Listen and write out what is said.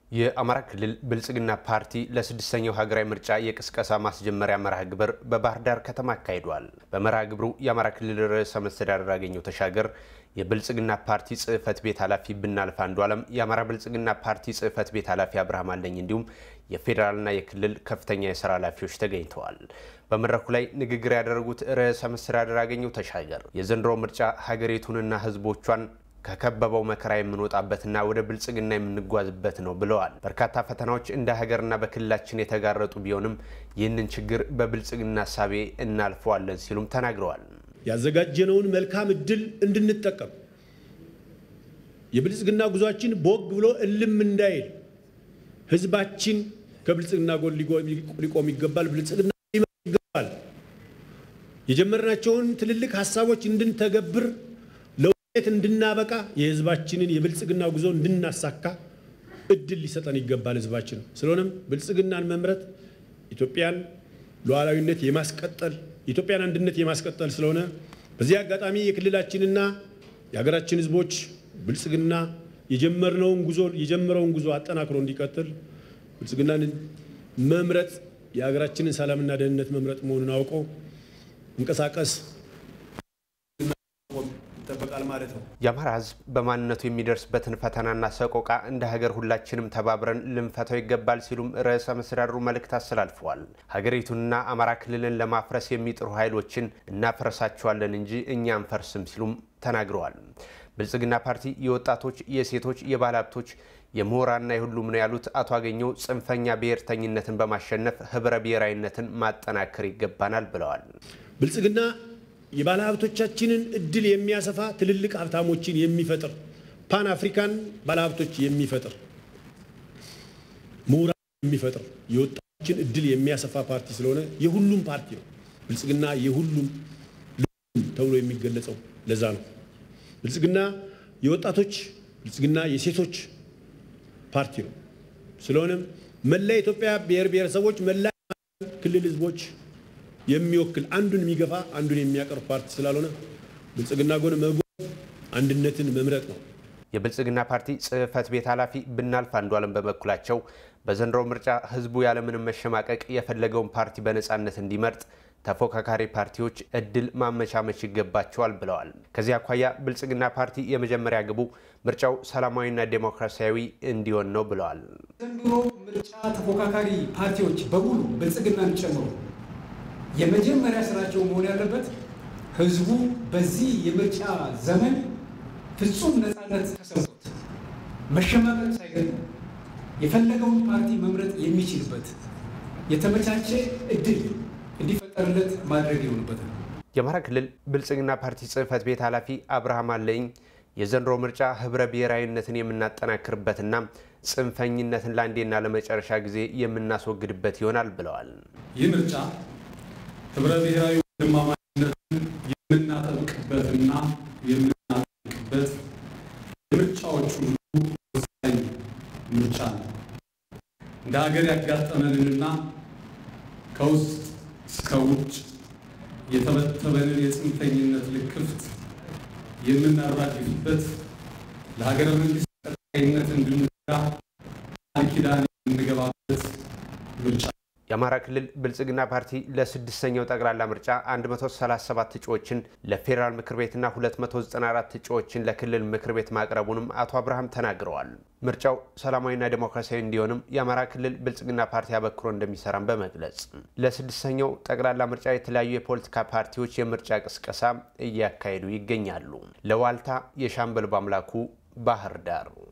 የአማራ ክልል ብልጽግና ፓርቲ ለስድስተኛው ሀገራዊ ምርጫ የቅስቀሳ ማስጀመሪያ መርሃ ግብር በባህር ዳር ከተማ አካሂዷል። በመርሃ ግብሩ የአማራ ክልል ርዕሰ መስተዳድር አገኘሁ ተሻገር፣ የብልጽግና ፓርቲ ጽህፈት ቤት ኃላፊ ብናልፍ አንዱ ዓለም፣ የአማራ ብልጽግና ፓርቲ ጽህፈት ቤት ኃላፊ አብርሃም አለኝ እንዲሁም የፌዴራልና የክልል ከፍተኛ የስራ ኃላፊዎች ተገኝተዋል። በመድረኩ ላይ ንግግር ያደረጉት ርዕሰ መስተዳድር አገኘሁ ተሻገር የዘንድሮ ምርጫ ሀገሪቱንና ህዝቦቿን ከከበበው መከራ የምንወጣበትና ወደ ብልጽግና የምንጓዝበት ነው ብለዋል። በርካታ ፈተናዎች እንደ ሀገርና በክልላችን የተጋረጡ ቢሆንም ይህንን ችግር በብልጽግና እሳቤ እናልፈዋለን ሲሉም ተናግረዋል። ያዘጋጀነውን መልካም እድል እንድንጠቀም የብልጽግና ጉዟችን ቦግ ብሎ እልም እንዳይል ህዝባችን ከብልጽግና ጎን ሊቆም ይገባል። ብልጽግና ሊመራ ይገባል። የጀመርናቸውን ትልልቅ ሀሳቦች እንድንተገብር እንድናበቃ የህዝባችንን የብልጽግና ጉዞ እንድናሳካ እድል ሊሰጠን ይገባል ህዝባችን። ስለሆነም ብልጽግናን መምረጥ ኢትዮጵያን ሉዓላዊነት የማስቀጠል የኢትዮጵያን አንድነት የማስቀጠል ስለሆነ በዚህ አጋጣሚ የክልላችንና የሀገራችን ህዝቦች ብልጽግና የጀመርነውን ጉዞ የጀመረውን ጉዞ አጠናክሮ እንዲቀጥል ብልጽግናን መምረጥ የሀገራችንን ሰላምና ደህንነት መምረጥ መሆኑን አውቀው እንቀሳቀስ ይጠበቃል ማለት ነው። የአማራ ህዝብ በማንነቱ የሚደርስበትን ፈተናና ሰቆቃ እንደ ሀገር ሁላችንም ተባብረን ልንፈታው ይገባል ሲሉም ርዕሰ መስተዳድሩ መልእክት አስተላልፈዋል። ሀገሪቱንና አማራ ክልልን ለማፍረስ የሚጥሩ ኃይሎችን እናፍረሳቸዋለን እንጂ እኛ አንፈርስም ሲሉም ተናግረዋል። ብልጽግና ፓርቲ የወጣቶች፣ የሴቶች፣ የባለ ሀብቶች የምሁራንና የሁሉም ነው ያሉት አቶ አገኘሁ ጽንፈኛ ብሔርተኝነትን በማሸነፍ ህብረ ብሔራዊነትን ማጠናከር ይገባናል ብለዋል። ብልጽግና የባለ ሀብቶቻችንን እድል የሚያሰፋ ትልልቅ ሀብታሞችን የሚፈጥር ፓን አፍሪካን ባለ ሀብቶች የሚፈጥር ምሁራን የሚፈጥር የወጣቶችን እድል የሚያሰፋ ፓርቲ ስለሆነ የሁሉም ፓርቲ ነው። ብልጽግና የሁሉም ተብሎ የሚገለጸው ለዛ ነው። ብልጽግና የወጣቶች ብልጽግና የሴቶች ፓርቲ ነው። ስለሆነም መላ ኢትዮጵያ ብሔር ብሔረሰቦች መላ ክልል ህዝቦች የሚወክል አንዱን የሚገፋ አንዱን የሚያቀርብ ፓርቲ ስላልሆነ ብልጽግና ጎን መጎን አንድነትን መምረጥ ነው። የብልጽግና ፓርቲ ጽህፈት ቤት ኃላፊ ብናልፍ አንዱ ዓለም በበኩላቸው በዘንድሮ ምርጫ ህዝቡ ያለምንም መሸማቀቅ የፈለገውን ፓርቲ በነፃነት እንዲመርጥ ተፎካካሪ ፓርቲዎች እድል ማመቻመች ይገባቸዋል ብለዋል። ከዚህ አኳያ ብልጽግና ፓርቲ የመጀመሪያ ግቡ ምርጫው ሰላማዊና ዴሞክራሲያዊ እንዲሆን ነው ብለዋል። ዘንድሮ ምርጫ ተፎካካሪ ፓርቲዎች በሙሉ ብልጽግናን ጨምሮ የመጀመሪያ ስራቸው መሆን ያለበት ህዝቡ በዚህ የምርጫ ዘመን ፍጹም ነፃነት ተሰምቶት መሸማቀቅ ሳይገጥም የፈለገውን ፓርቲ መምረጥ የሚችልበት የተመቻቸ እድል እንዲፈጠርለት ማድረግ ይሆንበታል። የአማራ ክልል ብልጽግና ፓርቲ ጽህፈት ቤት ኃላፊ አብርሃም አለኝ የዘንድሮ ምርጫ ህብረ ብሔራዊነትን የምናጠናክርበትና ጽንፈኝነትን ለአንዴና ለመጨረሻ ጊዜ የምናስወግድበት ይሆናል ብለዋል። ይህ ምርጫ ህብረ ብሔራዊ ወንድማማችነትን የምናጠብቅበትና የምናጠብቅበት የምርጫዎች ሁሉ ወሳኝ ምርጫ ነው። እንደ ሀገር ያጋጠመንንና ከውስጥ እስከ ውጭ የተበተበንን የጽንፈኝነት ልክፍት የምናራግፍበት ለሀገረ መንግስት ቀጣይነት እንድንጋ ቃል ኪዳን የምንገባበት ምርጫ የአማራ ክልል ብልጽግና ፓርቲ ለስድስተኛው ጠቅላላ ምርጫ 137 እጩዎችን ለፌዴራል ምክር ቤትና 294 እጩዎችን ለክልል ምክር ቤት ማቅረቡንም አቶ አብርሃም ተናግረዋል። ምርጫው ሰላማዊና ዴሞክራሲያዊ እንዲሆንም የአማራ ክልል ብልጽግና ፓርቲ አበክሮ እንደሚሰራም በመግለጽ ለስድስተኛው ጠቅላላ ምርጫ የተለያዩ የፖለቲካ ፓርቲዎች የምርጫ ቅስቀሳ እያካሄዱ ይገኛሉ። ለዋልታ የሻምበል ባምላኩ ባህር ዳር